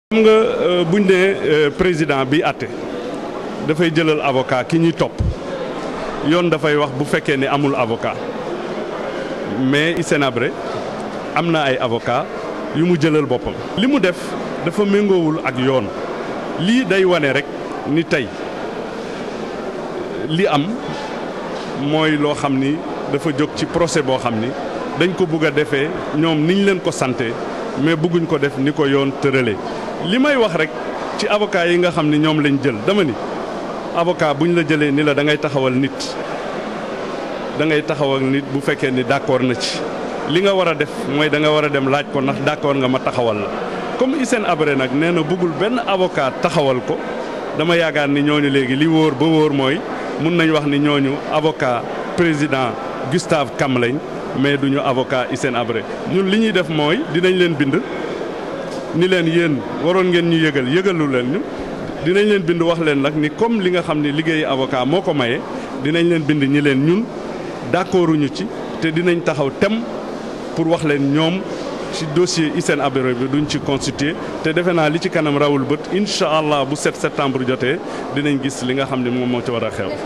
xam nga buñ ne président bi àtte dafay jëlal avocat ki ñuy topp yoon dafay wax bu fekkee ne amul avocat mais Hissène Habré am na ay avocat yu mu jëlal boppam. li mu def dafa méngoowul ak yoon lii day wane rek ni tey li am mooy loo xam ni dafa jóg ci procès boo xam ni dañ ko bugg a defee ñoom niñ leen ko sante mais bëgguñ ko def ni ko yoon tëralee. li may wax rek ci avocat yi nga xam ni ñoom lañ jël dama ni avocat buñ la jëlee ni la da ngay taxawal nit da ngay taxawal nit bu fekkee ni d'accord na ci li nga war a def mooy da nga war a dem laaj ko ndax d'accord nga ma taxawal la comme Hissène Habré nag nee na bëggul benn avocat taxawal ko dama yaakaar ni ñooñu léegi li wóor ba wóor mooy mun nañ wax ni ñooñu avocat président Gustave Cam lañ mais duñu avocat Hissène Habré ñun li ñuy def mooy dinañ leen bind ni leen yéen waroon ngeen ñu yëgal yëgalu leen ñu dinañ leen bind wax leen nag ni comme li nga xam ne liggéeyu avocat moo ko maye dinañ leen bind ñi leen ñun d'accorduñu ci te dinañ taxaw tem pour wax leen ñoom ci dossier Hissène Habré bi duñ ci constitué te defe naa li ci kanam rawul bët incha allah bu 7 septembre jotee dinañ gis li nga xam ne moom moo ci war a xew.